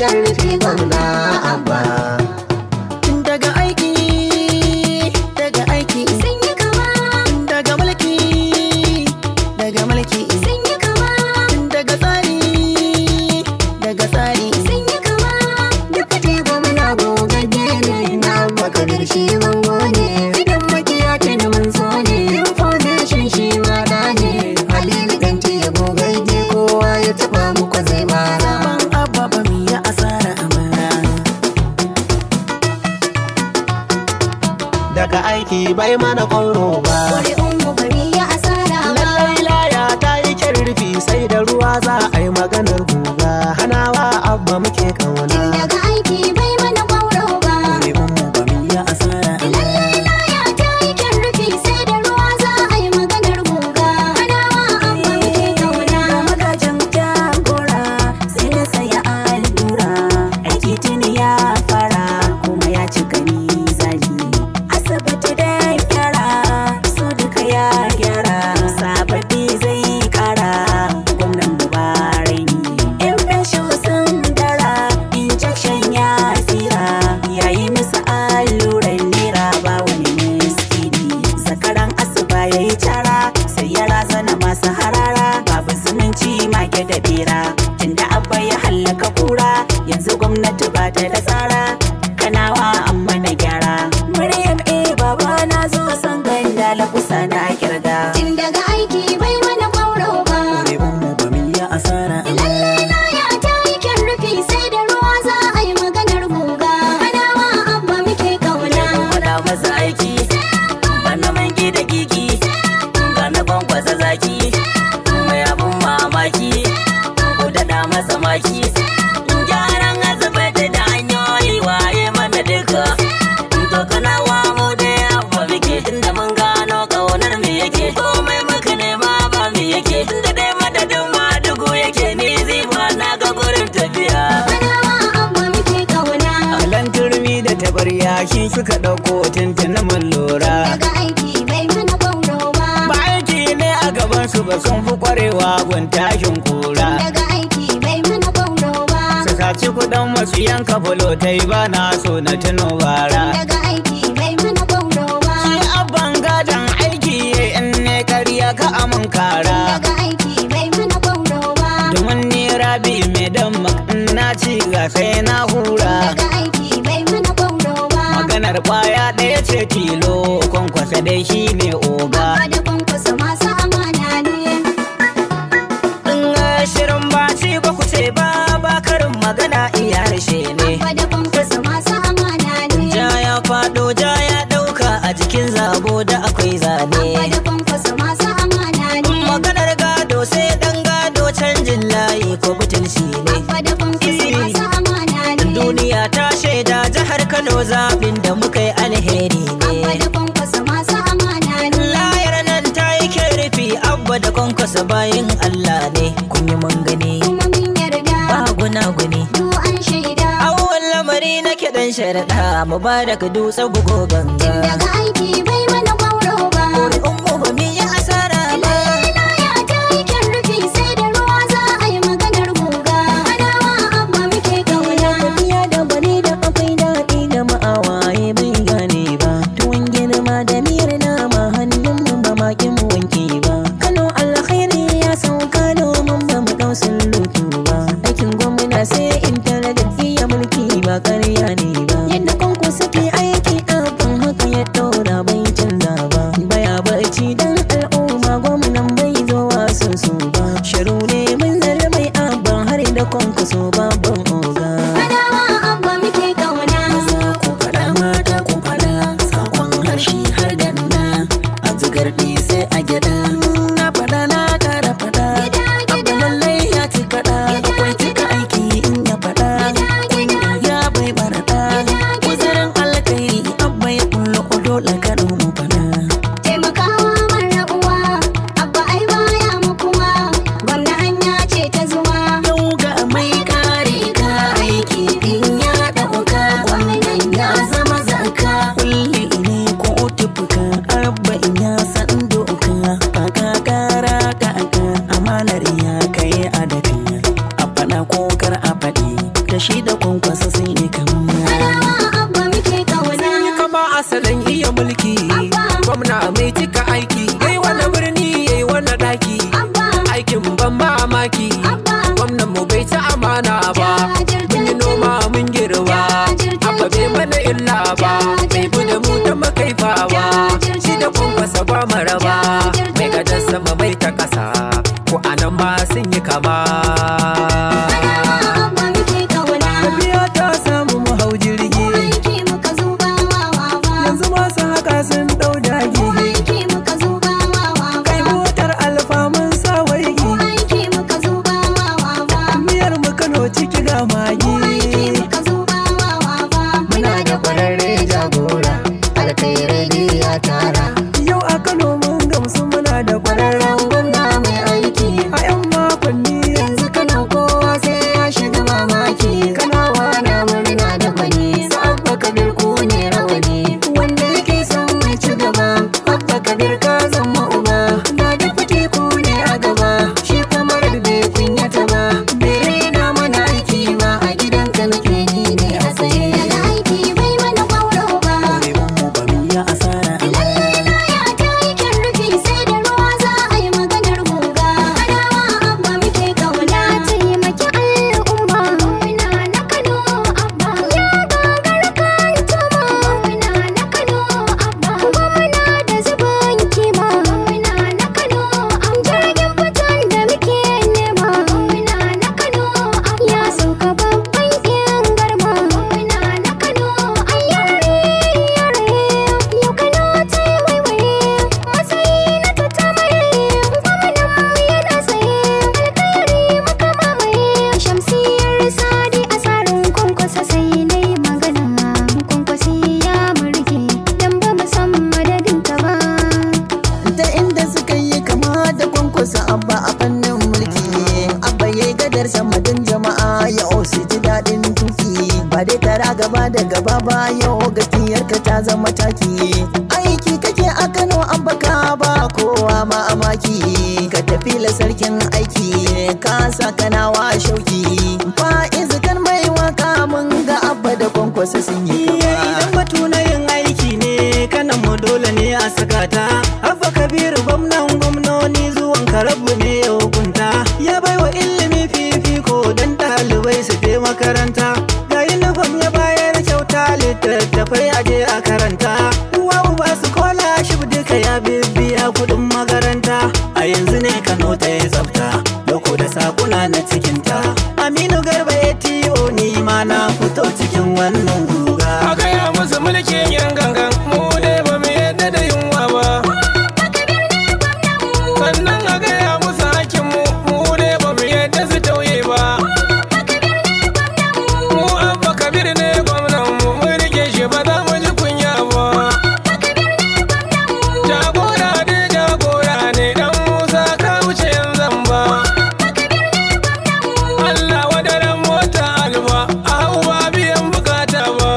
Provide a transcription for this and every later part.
kyan rufe gwamna abba daga aiki daga aiki sun yi kama daga mulki daga mulki sun yi kama daga tsari daga tsari sun yi kama duka te gwamna gogagge ne na maka shi bango ne idan makiya ce da mun so ne information shi ma da ne halilu dan ce gogagge kowa ya taba muku zai mara ban abba ba mi ya asara amara daga aiki bai mana ƙwauro ba ƙuri'un mu bari ya asara ba lallai laya ta yi kyan rufi sai da ruwa za a yi maganar guga hanawa abba muke kauna daga aiki bai mana ƙwauro ba mu ba mu yi asara lallai laya ta yi kyan rufi sai da ruwa za a yi maganar guga hanawa abba muke kauna magajin jagora sai da saya allura aiki tuni ya fara kuma ya cika mizani asibiti da gyara su duka ya gyara sababbi zai kara gwamnan mubarai yan fesho sun dara injection ya tsira yayi musu alluran nera ba wani miskini zakaran asuba ya yi cara sai ya razana masu harara babu zumunci mage da bera tunda abba ya hallaka kura yanzu gwamnati ba ta da tsara kanawa amma na gyara maryam eh baba na zo san ganda la kusa na kirga tun daga aiki bai mana ƙwauro ba mu ba mu yi asara lallai laya ta yi kyan rufi sai da ruwa za a yi maganar guga hanawa abba muke kauna faɗa masa aiki bana man da gigi ga na kwankwasa zaki mai abun mamaki ku daɗa masa maki gyaran asibiti da hanyoyi waye mana duka to kana wa mu da yawa muke tunda mun gano ƙaunar me yake komai muka nema ba me yake tunda dai madadin ma dugu yake ni ziba na ga gurin tafiya hanawa abba muke kauna alan turmi da tabarya shi suka ɗauko tuntuni mun lura daga aiki bai mana ƙwauro ba ba aiki ne a gaban su ba sun fi kwarewa gun tashin kura daga aiki bai mana ƙwauro ba su saci kuɗin masu yanka fulotai ba na so na tuno bara daga aiki bai mana ƙwauro ba Shi abban gadon aiki in ne karya ka amin kara daga aiki bai mana ƙwauro ba domin ni rabi mai dan na ci ga sai na hura daga aiki bai mana ƙwauro ba maganar kwaya ɗaya ce tilo kwankwasa dai shi ne oga Abba da kwankwasa masu amana ne in shirin ba ci ba ku ce ba ba karin magana iya harshe ne Abba da kwankwasa masu amana ne ja ya faɗo ja ya ɗauka a jikin zabo da akwai Abba zane da kwankwasa masu amana ne maganar gado sai dan gado canjin layi ko butulci ne Abba da kwankwasa masu amana ne duniya ta shaida jihar kano zaɓin da muka yi alheri Abba ne da kwankwasa masu amana ne layar nan ta yi rufi abba da kwankwasa bayin allah ne kun yi mun gani kuma mun yarda ba guna-guni du an shaida awon lamari na kiɗan sharaɗa mubarak dutse bugo ganga daga aiki bai mana ƙwauro ba ummu ba mi yi asara ba Laya ta yi kyan rufi sai da ruwa za a yi maganar guga hanawa abba muke kauna tafiya da gwani da akwai daɗi da ma'awaye bai gane ba tuwon girma da miyar nama hannun mu ba makin mu wanke ba kano alkhairi ya sauka domin ba mu ɗau lutu ba aikin gwamna sai intanet iya mulki ba ƙarya ne ba yadda kanku suke aiki abin haka ya ɗora bai canza ba baya barci dan al'umma gwamnan bai zo wasu su ba shiru ne mun zara mai abin har da kwankwaso babban oga hanawa abba muke kauna maza ku faɗa mata ku faɗa sakon harshe har danna a zugarɗi sai a gyaɗa na faɗa na ƙara faɗa abu lallai ya ci kaɗa akwai cika aiki in ya faɗa kunya ya bai baraɗa uzurin alkairi abba ya kullo dole kaɗo mu faɗa taimakawa mara uwa abba ai baya mukuwa gwamna hanya ce ta zuwa yau ga mai kare ka aiki in ya ɗauka wannan ya zama zaka kulle ne ko tufuka abba in ya san doka kaka kara kaka amanar ya kai a daka a faɗa ko kar a faɗi da shi da mai cika aiki yayi wani birni yayi wani daki Abba, aikin ban mamaki Abba, gwamnan mu bai ci amana ba mun yi noma mun girba abba bai mana illa ba bai bi da mu ta makaifa ba shi da kwankwasa ba maraba mai gadar sama mai ta kasa ko anan ma sun yi kama Abba muke kauna. tafiya ta samu mu hau jirgi Aiki muka zuba wa wawa. yanzu masu haka sun ɗau dagi Aiki muka zuba wa kai wawa. motar alfa mun sa waigi Aiki muka zuba wa wawa. miyar mu kano ciki ga magi Aiki muka zuba wa wawa. muna da kwararre jagora alkhairai ya tara yau a kano mun gamsu muna da kwararren gwamna mai aiki a yan makonni yanzu kano kowa sai ya shiga mamaki kanawa na murna da kwani su abba kabir ku ne rawani wanda yake son mai ci gaba abba kabir ka zama uba na da kuke ku ne a gaba shi kuma bai kunyata ba bai raina mana aiki ba a gidanka nake ni ne a tsaye Daga aiki bai mana kwauro ba. mu ba mu yi asara Lallai laya ta yi kyan rufi sai da ruwa za a yi maganar guga. Kanawa abba muke kauna. Taimaki al'umma. Muna na Kano abba. Ya gagara kan tuma. Muna na Kano abba. Gwamna da zubin kima. Muna na Kano am jirgin fitan da muke nema. Muna na Kano abba. Ya sauka babban yan garma. Muna na Kano ayyare yare. Yau Kano ta yi waiwaye. Matsayi na tattamare. Gwamnan mu yana tsaye. Alkhairi muka mamaye. Shamsiyar Sadi a tsarin kwankwasa sai na yi magana. Kwankwasi ya murge. Dan ba mu san madadinta ba. ta inda suka yi kama da kwankwasa abba a fannin mulki abba ya gadar samadin jama'a ya su ji daɗin tuki ba dai tara gaba da gaba ba yau gaskiyarka ta zama taki aiki kake a kano abba ka ba kowa ma amaki ka tafi la sarkin aiki ka sa kanawa shauki fa'izu kan mai waka mun ga abba da kwankwasa sun yi kama idan batu na yin aiki ne kanan mu dole ne a saka ta abba kabiru gwamnan gwamnoni zuwan karabu ne ya hukunta ya baiwa ilimi fifiko don ɗalibai su je makaranta ga yunifom ya bayar kyauta littattafai aje a karanta uwa uba su kola shi duka ya bibiya kuɗin makaranta a yanzu ne kano ta yi tsafta loko da sakuna na cikinta aminu garba ya tiyo ni ma na fito cikin wannan guga a gaya musu mulkin yan gangan mu dai ba mu yadda da yunwa ba sannan a gaya musu hakin mu mu dai ba mu yadda su tauye ba mu abba kabir ne gwamnan mu mun rike shi ba za mu ji kunya ba jagora dai jagora ne dan musa ka wuce yan zamba Allah wadaran mota alba a hau ba biyan bukata ba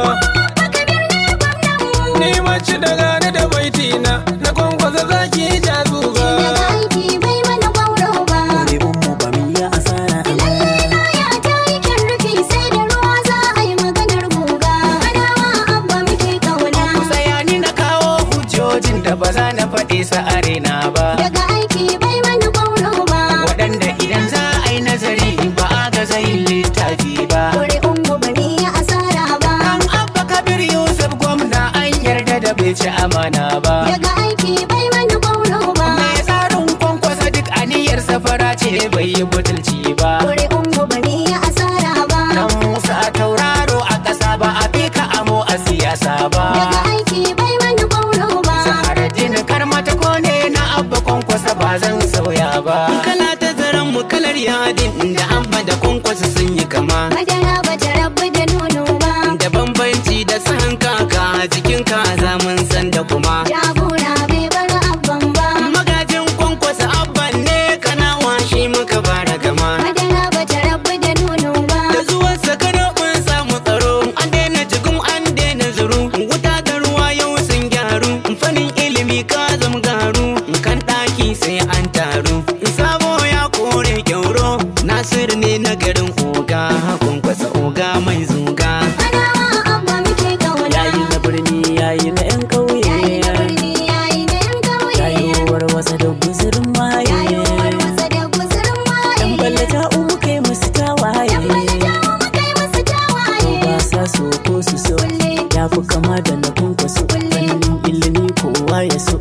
Ni mace da gane da baitina na kwankwasa zaki ja zuga. Daga aiki bai mana kwauro ba. mu ba mu yi asara Lallai laya ta yi kyan rufi sai da ruwa za a yi maganar guga. Kanawa abba muke kauna. Tsaya ni na kawo hujjojin da ba za na faɗi sa arena ba. Daga aiki bai mana kwauro ba. Waɗanda idan za a yi nazari ba a ga zai littafi ba. Ƙuri'un mu bari ya asara ba. Kan abba kabir Yusuf gwamna an yarda da bai ci amana ba. Daga aiki bai mana kwauro ba. Mai tsarin kwankwasa duk aniyar safara ce bai yi butulci ba. Ƙuri'un mu bari ya asara ba. Dan Musa tauraro a ƙasa ba a fi ka amo a siyasa ba. Daga aiki bai mana kwauro ba. Zaharaddin karmata ko ne na abba kwankwasa ba zan sauya ba. kala ta zaren mu kalar yadin da amma da kwankwasa sun yi kama Madara ba ta rabu da nono ba. da bambanci da san kaka jikin kaza mun san da kuma Jagora bai bar abban ba. magajin kwankwasa abban ne kana washe muka fara gama Madara ba ta rabu da nono ba. da zuwan sakano mun samu tsaro an daina jigum an daina zuru wuta da ruwa yau sun gyaru fannin ilimi ka zam garu kan ɗaki sai an taru sabo ya kore kyauro nasir ne na garin oga kwankwasa ya so